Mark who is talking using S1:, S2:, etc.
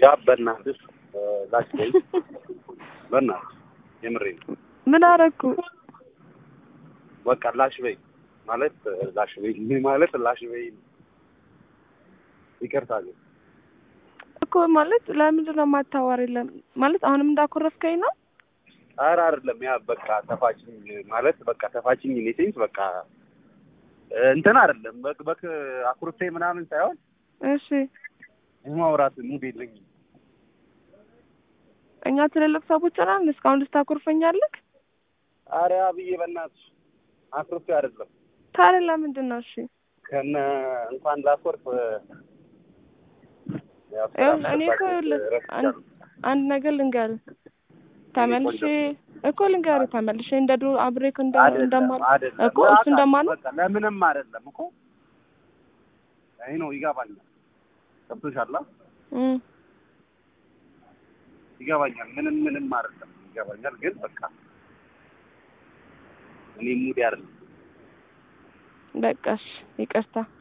S1: ያ በእናትሽ ላሽ በይ በእናትሽ የምሬን ነው።
S2: ምን አረኩ?
S1: በቃ ላሽ በይ ማለት ላሽ በይ ማለት ላሽ በይ ይቅርታ ግን
S2: እኮ ማለት ለምንድን ነው የማታዋሪኝ? ለምን ማለት አሁንም እንዳኮረፍከኝ ነው?
S1: ኧረ አይደለም ያ በቃ ተፋችኝ ማለት በቃ ተፋችኝ እኔ ሴንስ በቃ እንትን አይደለም በቅ በቅ አኩርፌ ምናምን ሳይሆን
S2: እሺ
S1: የማውራት ሙድ የለኝም።
S2: እኛ ትልልቅ ሰዎች ነን። እስካሁን ልታኮርፈኛለህ?
S1: ኧረ አብዬ በእናትሽ አኩርፌ አይደለም
S2: ታዲያ ለምንድን ነው? እሺ
S1: ከነ እንኳን ላኮርፍ ያው ስራ
S2: ይኸውልህ እኔ እኮ
S1: ስለባከ
S2: ይኸውልህ
S1: ረስቻለሁ።
S2: አንድ አንድ ነገር ልንገርህ ተመልሼ እኮ ልንገርህ ተመልሼ እንደ ድሮ አብሬክ እንደ
S1: አይደለም
S2: እንደማል
S1: አይደለም
S2: እኮ እሱ እንደማል
S1: በቃ ለምንም አይደለም እኮ አይ ነው ይገባኛል። ገብቶሻል?
S2: እም
S1: ይገባኛል። ምንም ምንም አይደለም ይገባኛል። ግን በቃ እኔ ሙድ አይደለም
S2: በቃ እሺ ይቅርታ